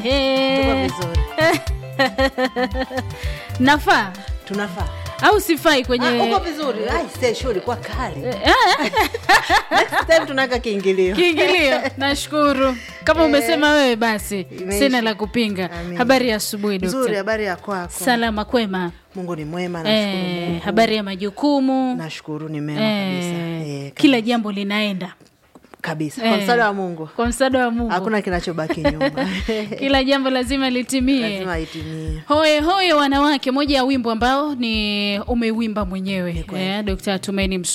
Tuko He. vizuri. nafaa Tunafaa. au sifai kwenye Ah, uko vizuri. Ai, se show ilikuwa kali. Next time tunaweka kiingilio. kiingilio nashukuru kama umesema wewe basi Imeisha. sina la kupinga Amin. habari ya asubuhi Nzuri, dokta habari ya kwako. salama kwema Mungu ni mwema, nashukuru eh, Mungu. habari ya majukumu Nashukuru ni mema kabisa. eh, Eh, kila kabisa. jambo linaenda kabisa. Eh. Kwa msaada wa Mungu. kwa msaada wa mungu Hakuna kinachobaki nyuma. kila jambo lazima litimie Lazima itimie. hoye hoye wanawake moja ya wimbo ambao ni umeuimba mwenyewe kweli. eh, Dkt. Tumaini Msu